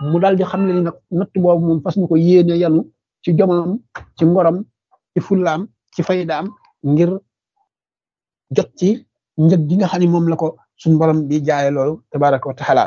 mu daal di xam ne ni nag natt boobu moom fas na ko yéene yanu ci jomam ci ngorom ci fullaam ci faydaam ngir jot ci njëg gi nga xam ne moom la ko suñ borom di jaaye loolu tabaraka wa taala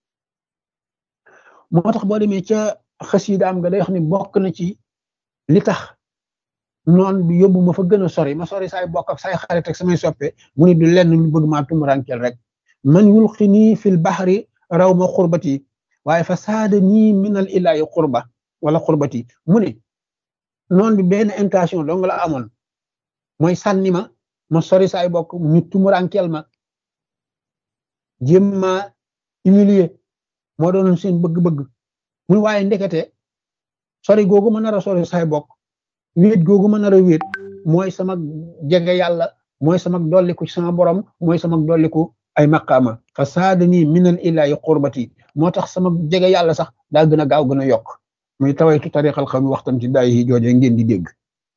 moo tax boo demee ca xasiidaam nga day wax ni bokk na ci li tax noon bi yóbbu ma fa gën a sori ma sori saay bokk ak saay xarit ak samay soppe mu ni du lenn lu bëgg maa tumurankeel rek man yulqi nii fil baxri raw ma xurbati waaye fa saada nii minal ilaahi xurba wala xurbati mu ne noon bi benn intention dong la amoon mooy sànni ma ma sori saay bokk ñu tumurankeel ma jéem ma humilier moo doonoon seen bëgg-bëgg mu waaye ndekete sori googu ma nar a sori saay bokk wéet googu ma nar a wéet mooy sama jege yàlla mooy sama dolliku ci sama borom mooy sama dolliku ay maqaama fa saada nii minal ilaahi qurbati moo tax sama jege yàlla sax daa gën a gaaw gën a yokk muy tawaytu tariqal xam waxtam ci daay yi jooje ngeen di dégg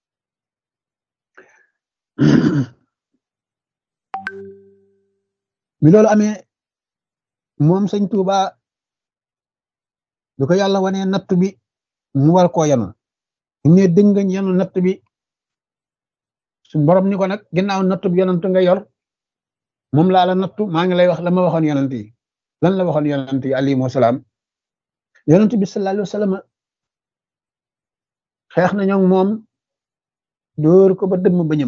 mi loolu amee moom sëñ Tuuba du ko yàlla wanee natt bi mu war koo yanu ne dëngañ yanu natt bi su borom ni ko nag ginnaaw natt bi yonant nga yor moom laa la nattu maa ngi lay wax la ma waxoon yonant yi lan la waxoon yonant yi alayhimu salaam yonant bi sallallahu alayhi wa sallam xeex nañoo moom dóor ko ba dëmm ba ñëm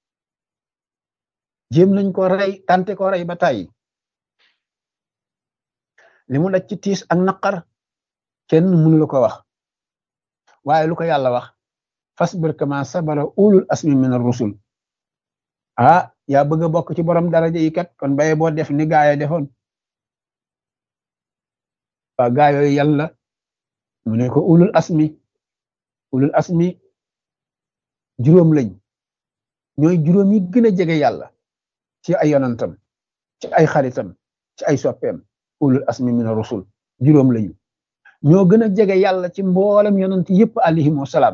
jéem nañ ko rey tante ko rey ba tàyyi li mu daj ci tiis ak naqar kenn mënu la ko wax waaye lu ko yàlla wax fasbir kama sabara ulul asmi min ar-rusul ah yaa bëgg a bokk ci borom daraja yi kat kon baye boo def ni gaaya defoon waa gaayooyu yàlla mu ne ko ulul asmi ulul asmi juróom lañ ñooy juróom yi gën a jege yàlla ci ay yonantam ci ay xaritam ci ay soppeem ulul asmi min ar-rusul juróom lañu ñoo gën a jege yàlla ci mboolem yonant yëpp alayhim wasalaam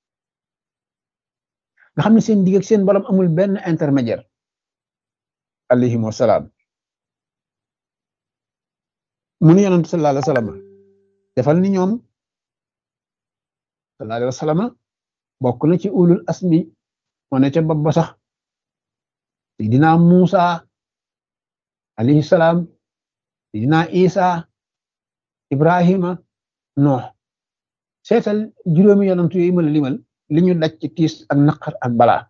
nga xam ne seen digg ak seen borom amul benn intermédiaire alayhim wasalaam mu nu yonant sallallahu alayhi wa sallam defal ni ñoom sallallahu alayhi wa sallam bokk na ci ulul asmi moo ne ca bopp ba sax sayidina Musa alayhi salaam sayidina Isa Ibrahima Nuux seetal juróomi yonent yooyu ma la limal li ñu daj ci tiis ak naqar ak balaa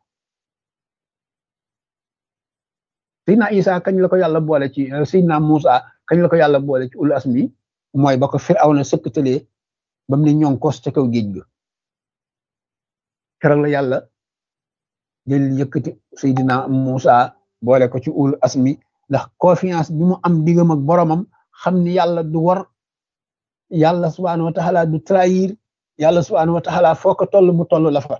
Seydina Isa kañ la ko yàlla boole ci Seydina Musa kañ la ko yàlla boole ci ul asmi mooy ba ko Firawna sëkkatalee ba mu ne ñoŋ kos ca kaw géej ga keroog la yàlla jël yëkkati Seydina Musa boole ko ci ul asmi ndax confiance bi mu am diggam ak boromam xam ni yàlla du war yàlla subhaanahu wa taala du trahir yàlla subhaanahu wa taala foo ko toll mu toll la fa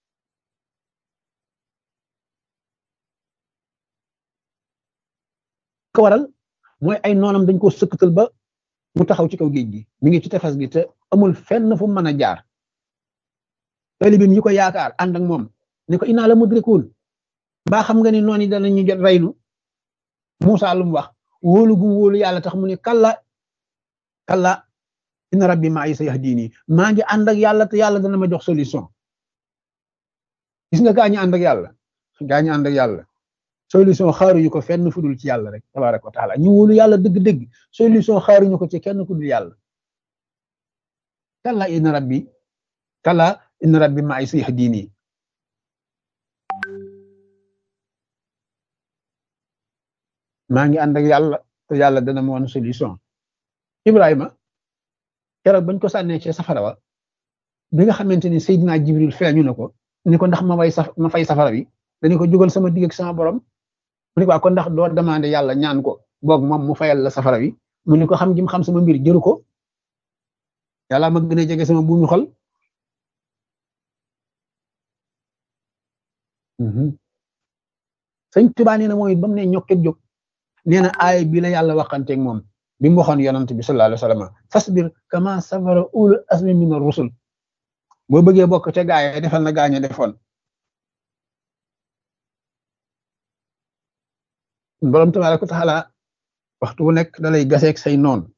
ko waral mooy ay noonam dañ ko sëkkatal ba mu taxaw ci kaw géej gi mi ngi ci tefes gi te amul fenn fu mën a jaar talibim yi ko yaakaar ànd ak moom ne ko inaa la mudrikuun mbaa xam nga ni noonu yi danañu jot reynu Muusaa lu mu wax wóolu gu wóolu yàlla tax mu ne kalla kalla inna rabbi maa sa yahdini maa ngi ànd ak yàlla te yàlla dana ma jox solution gis nga gaa ñi ànd ak yàlla gaa ñi ànd ak yàlla solution xaaruñu ko fenn fu dul ci yàlla rek tabaraka wa taala ñu wóolu yàlla dëgg-dëgg solution xaaruñu ko ci kenn ku dul yàlla kalla inna rabbi kalla inna rabbi maa sa yahdini maa ngi ànd ak yàlla te yàlla dana ma woon solution Ibrahima keroog bañ ko sànnee ci safara wa bi nga xamante ni Seydina Jibril feeñu na ko ni ko ndax ma way saf ma fay safara bi dañu ko jugal sama digg ak sama borom mu ne ko kon ndax doo demandé yàlla ñaan ko boog moom mu fayal la safara bi mu ne ko xam gi mu xam sama mbir jëru ko yàlla ma gën a jege sama buumu xol sëñ Tuubaa nee na mooy ba mu ne ñokket jóg nee na aay bi la yàlla waxanteeg moom bi mu waxoon yonant bi sallallahu alayhi wa sallam fasbir kama sabara ulul asmi min ar-rusul boo bëggee bokk te gaaye defal na gaañe defoon borom tabaaraka wa taala waxtu wu nekk dalay gaseeg say noon